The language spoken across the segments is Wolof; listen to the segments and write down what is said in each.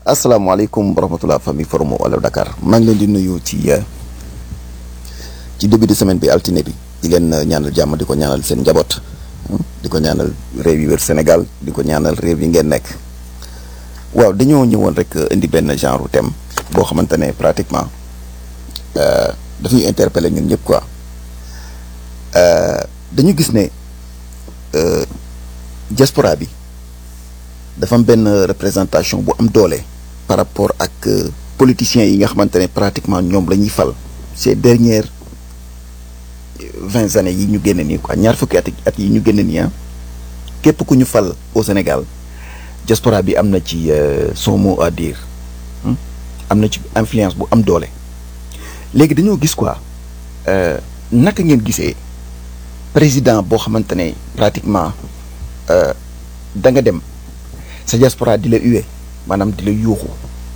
asalaamaaleykum wa rahmatulah famille forum wala Dakar maa ngi leen di nuyu ci ci début de semaine bi altine bi di leen ñaanal jàmm di ko ñaanal seen njaboot di ko ñaanal réew yi wër Sénégal di ko ñaanal réew yi ngeen nekk waaw dañoo ñëwoon rek indi benn genre thème boo xamante ne pratiquement daf ñuy interpeller ñun ñëpp quoi dañu gis ne diaspora bi dafa am benn représentation bu am doole par rapport ak politiciens yi nga xamante ne pratiquement ñoom la ñuy fal ces dernières vingt années yi ñu génn nii quoi ñaar fukki at at yi ñu génn nii ah képp ku ñu fal au Sénégal diaspora bi am na ci son mot à dire am na ci influence bu am doole léegi dañoo gis quoi naka ngeen gisee président boo xamante ne pratiquement da nga dem sa diaspora di la hué maanaam di la yuuxu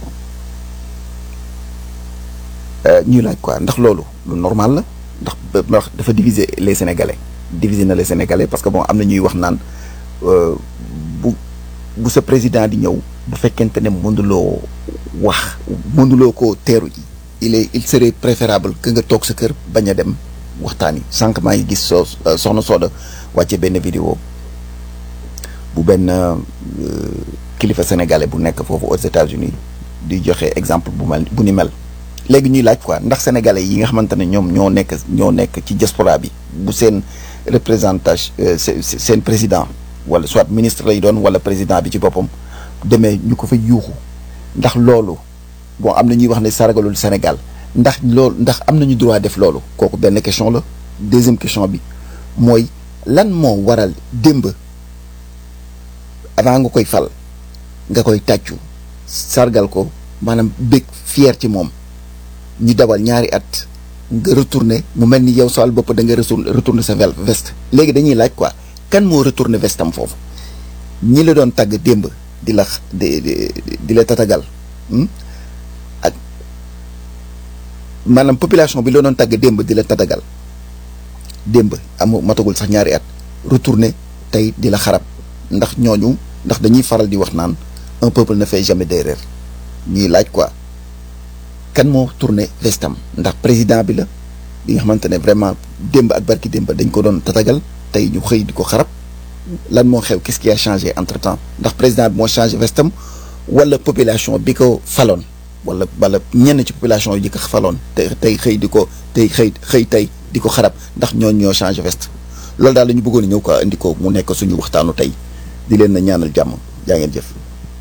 ñuy laaj quoi ndax loolu lu normal la ndax dafa diviser les sénégalais diviser na les sénégalais parce que bon am na ñuy wax naan bu bu sa président di ñëw bu fekkente ne mënuloo wax mënuloo ko teeru ji il est il serait préférable que nga toog sa kër bañ a dem waxtaan yi sànq maa ngi gis soo soxna Soda wàcce benn vidéo bu benn kilifa sénégalais bu nekk foofu aux États-Unis di joxe exemple bu mel bu ni mel léegi ñuy laaj quoi ndax sénégalais yi nga xamante ne ñoom ñoo nekk ñoo nekk ci diaspora bi bu seen représentation seen président wala soit ministre lay doon wala président bi ci boppam demee ñu ko fa yuuxu ndax loolu bon am na ñuy wax ne saragalul Sénégal ndax loolu ndax am nañu droit def loolu kooku benn question la deuxième question bi mooy lan moo waral démb avant nga koy fal nga koy tàccu sargal ko maanaam bég fier ci moom ñu dawal ñaari at nga retourné mu mel ni yow sawal bopp da nga retourné sa veste léegi dañuy laaj quoi kan moo retourné veste am foofu ñi la doon tàgg démb di la di di la tatagal ak maanaam population bi la doon tàgg démb di la tatagal démb amu matagul sax ñaari at retourné tey di la xarab ndax ñooñu ndax dañuy faral di wax naan un peuple ne fait jamais d'erreur ñuy laaj quoi kan moo tourné vestam ndax président bi la bi nga xamante ne vraiment démb ak barki démb dañ ko doon tatagal tey ñu xëy di ko xarab lan moo xew qu'est-ce qui a changé entre temps ndax président bi moo changé vestam wala population bi ko faloon wala wala ñenn ci population yi ko faloon te tey xëy di ko tey xëy xëy tey di ko xarab ndax ñooñu ñoo changé veste loolu daal la ñu bëggoon a ñëw quoi indi ko mu nekk suñu waxtaanu tey di leen na ñaanal jàmm jaa ngeen jëf.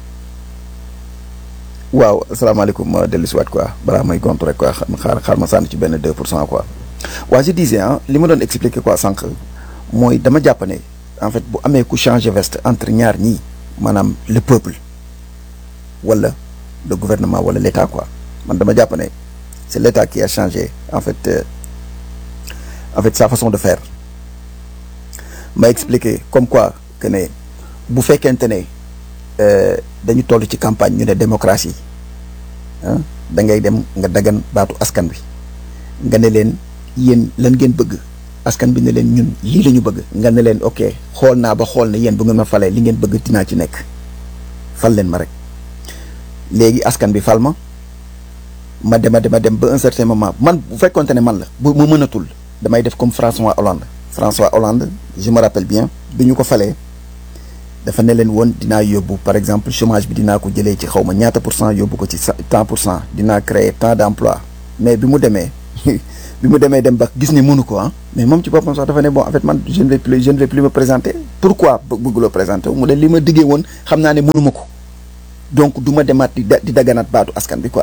waaw asalaamaaleykum ma dellu si waat quoi balaa may gontu rek quoi xaar xaar ma sànni ci benn 2 pour cent quoi. waaw je disais ah li ma doon expliquer quoi sànq mooy dama jàpp ne en fait bu amee ku changer veste entre ñaar ñii maanaam le peuple wala le gouvernement wala l' état quoi man dama jàpp ne c' est l' état qui a changé en fait euh, en fait sa façon de faire ma expliquer comme quoi que ne bu fekkente ne dañu toll ci campagne ñu ne démocratie ah da ngay dem nga dagan baatu askan bi nga ne leen yéen lan ngeen bëgg askan bi ne leen ñun lii la ñu bëgg nga ne leen ok xool naa ba xool ne yéen bu ngeen ma falee li ngeen bëgg dinaa ci nekk fal leen ma rek léegi askan bi fal ma ma dema dema dem ba un certain moment man bu fekkonte ne man la bu ma mënatul damay def comme François Hollande François Hollande je me rappelle bien bi ñu ko falee dafa ne leen woon dinaa yóbbu par exemple chômage bi dinaa ko jëlee ci xaw ma ñaata pour cent yóbbu ko ci tant pour cent dinaa créer tant d' emploi mais bi mu demee bi mu demee dem ba gis ne mënu ko ah mais moom ci boppam sax dafa ne bon en fait man je ne vais plus je ne vais plus me présenter pourquoi bëgguloo présenter wu mu ne li ma diggee woon xam naa ne mënuma ko donc du ma demaat di di daganaat baatu askan bi quoi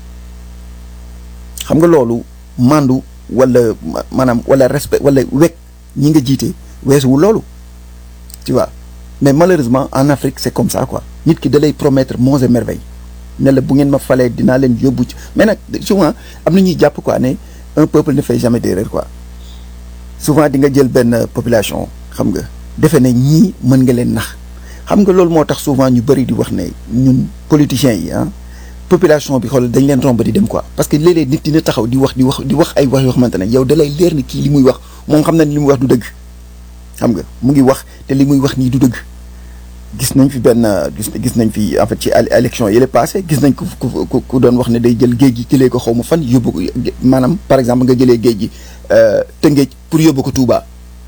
xam nga loolu mandu wala maanaam wala respect wala wekk ñi nga jiite weesuwul loolu tu vois mais malheureusement en Afrique c'est comme ça quoi nit ki da lay promettre monts et merveilles ne la bu ngeen ma falee dinaa leen yóbbu ci mais nag souvent am na ñuy jàpp quoi ne un peuple ne fait jamais d'erreur quoi souvent di nga jël benn population xam nga defe ne ñii mën nga leen nax xam nga loolu moo tax souvent ñu bëri di wax ne ñun politiciens yi ah population bi xool dañ leen romb di dem quoi parce que léeg-léeg nit dina taxaw di wax di wax di wax ay wax yoo xamante ne yow da lay leer ni kii li muy wax moom xam na ni li muy wax du dëgg xam nga mu ngi wax te li muy wax nii du dëgg gis nañ fi benn gis gis nañ fi en fait ci élection yi la passé gis nañ ku ku ku doon wax ne day jël géej gi jëlee ko xaw ma fan yóbbu ko maanaam par exemple nga jëlee géej gi Tëngéej pour yóbbu ko Touba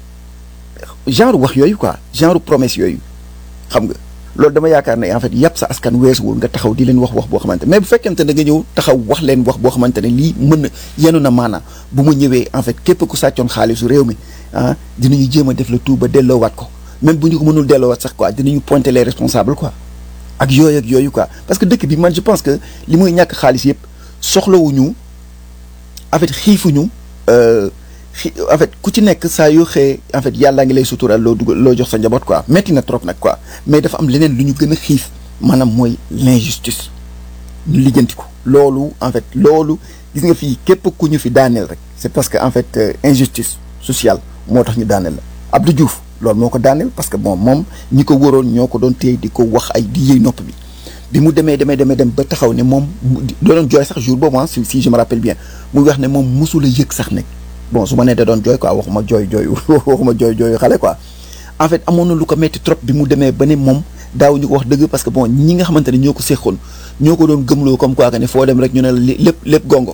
genre wax yooyu quoi genre promesse yooyu xam nga loolu dama yaakaar ne en fait yàpp sa askan weesuwul nga taxaw di leen wax wax boo xamante mais bu fekkente da nga ñëw taxaw wax leen wax boo xamante ne lii mën na yenu na maanaam bu mu ñëwee en fait képp ku sàccoon xaalisu réew mi ah dinañu jéem a def la tout ba delloowaat ko même bu ñu ko mënul delloowaat sax quoi dinañu pointer les responsables quoi ak yooyu ak yooyu quoi parce que dëkk bi man je pense que li muy ñàkk xaalis yëpp soxlawuñu en fait xiifuñu xi en fait ku ci nekk saa yoo xëyee en fait yàllaa ngi lay sutural loo dugal loo jox sa njaboot quoi metti na trop nag quoi mais dafa am leneen lu ñu gën a xiif maanaam mooy l'injustice ñu lijjanti ko loolu en fait loolu gis nga fii képp ku ñu fi daaneel rek c'est parce que en fait injustice sociale moo tax ñu daaneel la Abdou Diouf loolu moo ko daaneel parce que bon moom ñi ko wëroon ñoo ko doon téye di ko wax ay di yëy nopp bi bi mu demee demee demee dem ba taxaw ne moom doon jooy sax jour boobu si si je me rappelle bien muy wax ne moom mosula yëg sax nekk bon su ma nee da doon jooy quoi waxuma jooy jooy waxuma jooy jooy xale quoi en fait amoon na lu ko metti trop bi mu demee ba ne moom daaw ñu ko wax dëgg parce que bon ñi nga xamante ne ñoo ko séqoon ñoo ko doon gëmloo comme quoi que ne foo dem rek ñu ne la lépp lépp gongo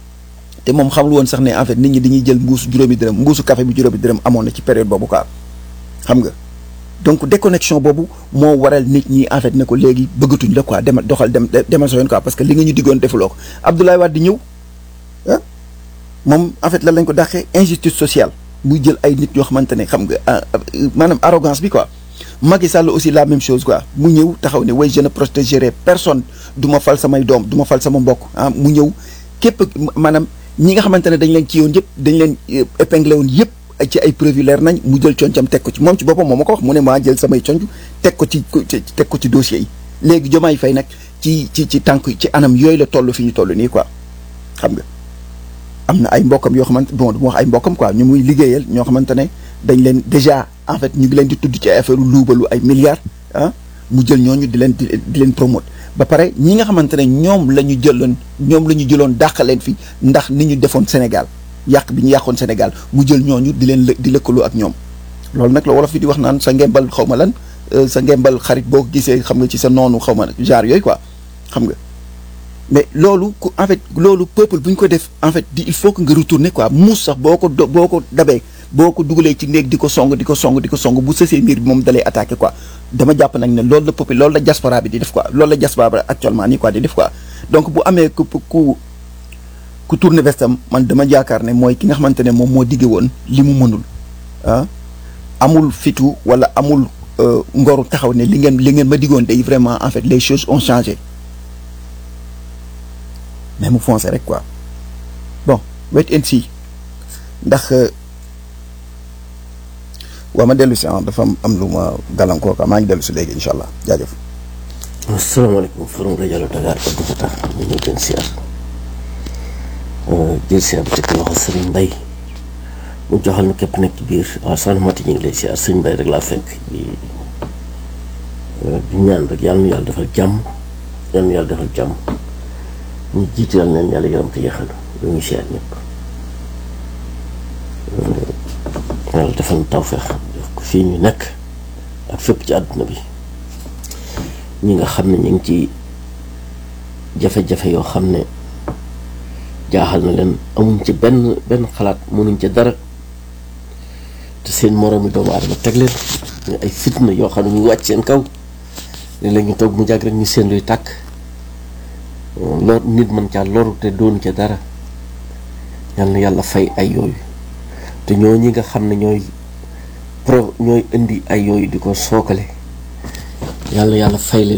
te moom xamul woon sax ne en fait nit ñi dañuy jël mbuusu juróomi dërëm mbuusu café bi juróomi dërëm amoon na ci période boobu quoi xam nga donc déconnexion boobu moo waral nit ñi en fait ne ko léegi bëggatuñ la quoi demal doxal dem demal sa yoon quoi parce que li nga ñu diggoon defuloo ko Abdoulaye Wade di ñëw ah moom en fait lan lañ ko dàqee injustice sociale muy jël ay nit yoo xamante ne xam nga maanaam arrogance bi quoi Macky Sall aussi la même chose quoi mu ñëw taxaw ne way je ne protégerai personne du ma fal samay doom du ma fal sama mbokk ah mu ñëw képp maanaam ñi nga xamante ne dañ leen ci yoon yëpp dañ leen épinglé woon yëpp ci ay preuve leer nañ mu jël concam teg ko ci moom ci boppam moom ma ko wax mu ne maa jël samay conc teg ko ci teg ko ci dossiers yi léegi Diomaye Faye nag ci ci ci tànk ci anam yooyu la toll fi ñu toll nii quoi xam nga am na ay mbokkam yoo xamante bon du ma wax ay mbokkam quoi ñu muy liggéeyal ñoo xamante ne dañ leen déjà en fait ñu ngi leen di tudd ci ay affaire luubalu ay milliards ah mu jël ñooñu di leen di leen promote ba pare ñi nga xamante ne ñoom la ñu jëloon ñoom la ñu jëloon dàq leen fi ndax ni ñu defoon Sénégal yàq bi ñu yàqoon Sénégal mu jël ñooñu di leen di lëkkaloo ak ñoom loolu nag la wolof fi di wax naan sa ngembal xaw ma lan sa ngembal xarit boo ko gisee xam nga ci sa noonu xaw ma genre yooyu quoi xam nga mais loolu ku en fait loolu peuple bu ñu ko def en fait di il faut que nga retourner quoi muus sax boo ko do boo ko dabee boo ko dugalee ci néeg di ko song di ko song di ko song bu sësee miir bi moom dalay attaqué quoi dama jàpp nag ne loolu la peuple loolu la diaspora bi di def quoi loolu la diaspora bi actuellement nii quoi di def quoi donc bu amee ku ku ku tourné vestam man dama jaakaar ne mooy ki nga xamante ne moom moo digge woon li mu mënul ah amul fitu wala amul ngoru taxaw ne li ngeen li ngeen ma diggoon day vraiment en fait les choses ont changé mais mu foncé rek quoi bon wait and see ndax waa ma dellu si ah dafa am lu ma gàllankoor quoi maa ngi dellu si léegi incha allah jaajëf. asalaamaaleykum forum rajo Dakar Abdou Fatah ñu ngi gën siyaar jël siyaar bi teg loxo Serigne Mbaye mu joxal na képp nekk ci biir waaw soxna Mati ñu ngi lay siyaar Serigne Mbaye rek laa fekk di di ñaan rek yàlla na yàlla defal jàmm yàlla na yàlla defal jàmm ñu jiitu yàlla neen yàlla yaram te yeexal lu ñu siyaar ñëpp yàlla defal na tawfeex def ko fii ñu nekk ak fépp ci àdduna bi ñi nga xam ne ñu ngi ci jafe-jafe yoo xam ne jaaxal na leen amuñ ci benn benn xalaat mënuñ ca dara te seen moroomi doomu aadama teg leen ñu ay fitna yoo xam ne ñu wàcc seen kaw léeg-léeg ñu toog mu jàgg rek ñu seen luy tàkk lor nit mën caa loru te doon ca dara yal na yàlla fay ay yooyu te ñoo ñi nga xam ne ñooy pro ñooy indi ay yooyu di ko sookale yàlla yàlla fay leen